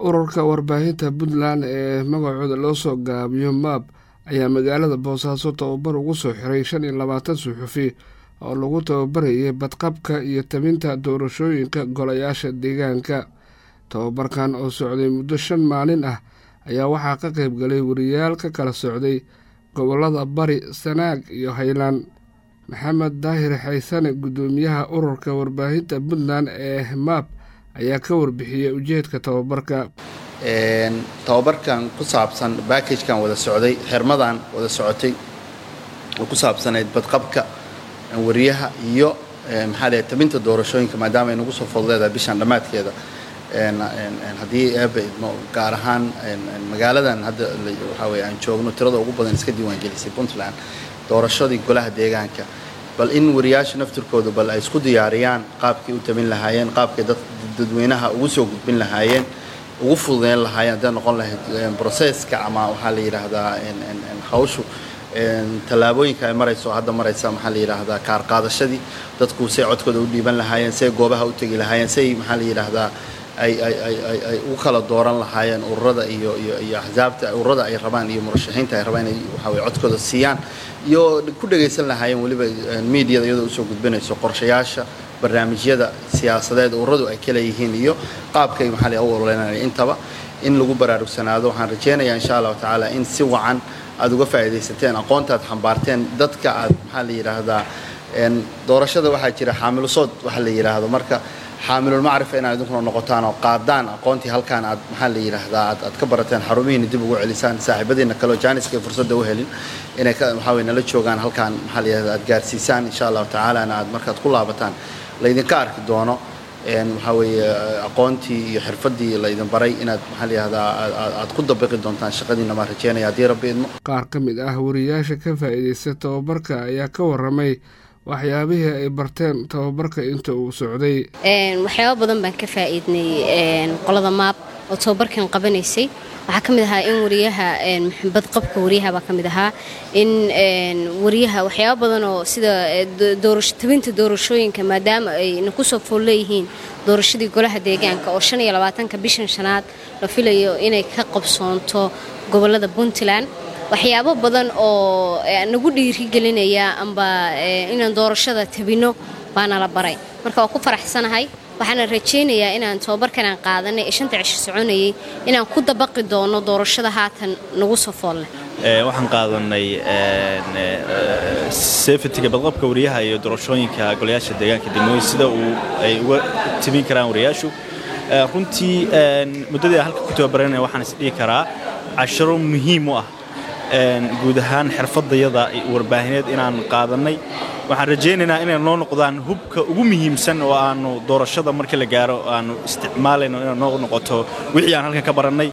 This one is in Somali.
ururka warbaahinta puntland ee magacooda loo soo gaabiyo maab ayaa magaalada boosaaso tababar ugu soo xiray shan iyo labaatan suxufi oo lagu tababarayay badqabka iyo tabinta doorashooyinka golayaasha deegaanka tababarkan oo socday muddo shan maalin ah ayaa waxaa ka qayb galay wariyaal ka kala socday gobollada bari sanaag iyo haylaan maxamed daahir xaysane guddoomiyaha ururka warbaahinta puntland ee maab ayaa ka warbixiyey ujeedka tababarka tababarkan ku saabsan baakajkan wada socday xirmadan wada socotay oo ku saabsanayd badqabka wariyaha iyo maxaa leeyahay tabinta doorashooyinka maadaama ay nagu soo fodleedahay bishan dhammaadkeeda haddii eeba idmo gaar ahaan magaaladan hadda waxaa weye aan joogno tirada ugu badan iska diiwaangelisay puntland doorashadii golaha deegaanka bal in wariyaasha naftirkooda bal ay isku diyaariyaan qaabkay u tabin lahaayeen qaabkay dadweynaha ugu soo gudbin lahaayeen ugu fududeyn lahaayeen hadday noqon lahayd broseska ama waxaa la yidhaahdaa hawshu tallaabooyinka ay marayso hadda maraysa maxaa la yidhaahdaa kaar qaadashadii dadku say codkooda u dhiiban lahaayeen say goobaha u tegi lahaayeen say maxaa la yidhaahdaa ay ay ay ay ay u kala dooran lahaayeen ururada iyo iyo iyo axsaabta ururada ay rabaan iyo murashaxiinta ay rabaan inay waxaa weye codkooda siiyaan iyo ku dhagaysan lahaayeen weliba miidiyada iyadoo usoo gudbinayso qorshayaasha barnaamijyada siyaasadeed ururadu ay kala yihiin iyo qaabkay maxaa la u ololeynaya intaba in lagu baraarugsanaado waxaan rajaynayaa insha allahu tacaala in si wacan aada uga faa'iidaysateen aqoontaad xambaarteen dadka aad maxaa la yidhaahdaa doorashada waxaa jira xaamilusood waxa la yidhaahdo marka xaamilulmacrifa inaad idinkuna noqotaan oo qaadaan aqoontii halkaan aad maxaa la yidhaahdaa aad aad ka barateen xarumihiina dib ugu celisaan saaxiibadiina kaleo jaaniska fursadda u helin inay ka waxaa weye nala joogaan halkaan maxaa la yidhahdaa aad gaarsiisaan insha allahu tacaalana aad markaad ku laabataan laydinka arki doono waxaa weeye aqoontii iyo xirfaddii laydin baray inaad maxaa la yidhahdaa aad ku dabiqi doontaan shaqadiina maan rajeynaya haddii rabbi idmo qaar ka mid ah wariyaasha ka faa'iidaysta tababarka ayaa ka warramay waxyaabihii ay barteen tababarka inta uu socday waxyaabo badan baan ka faa'iidnay qolada maab oo tababarkan qabanaysay waxaa ka mid ahaa in wariyaha badqabka wariyaha baa ka mid ahaa in wariyaha waxyaabo badan oo sida tabinta doorashooyinka maadaama ayna kusoo fool leeyihiin doorashadii golaha deegaanka oo shan iyo labaatanka bishan shanaad la filayo inay ka qabsoonto gobolada puntland waxyaabo badan oo nagu dhiirigelinaya amba inaan doorashada tabinno baana la baray marka waa ku faraxsanahay waxaana rajaynayaa inaan tababarkan aan qaadanay ee shanta cisho soconayay inaan ku dabaqi doono doorashada haatan nagu soo foolleh waxaan qaadanay sefetiga badqabka wariyaha iyo doorashooyinka golayaasha deegaanka degmooyin sida uu ay uga tabin karaan wariyaashu runtii muddadii halka ku tababaranaya waxaan isdhihi karaa casharo muhiim u ah guud ahaan xirfadayada warbaahineed inaan qaadannay waxaan rajaynaynaa inay noo noqdaan hubka ugu muhiimsan oo aanu doorashada markii la gaaro aanu isticmaalayno inay noo noqoto wixii aan halkan ka barannay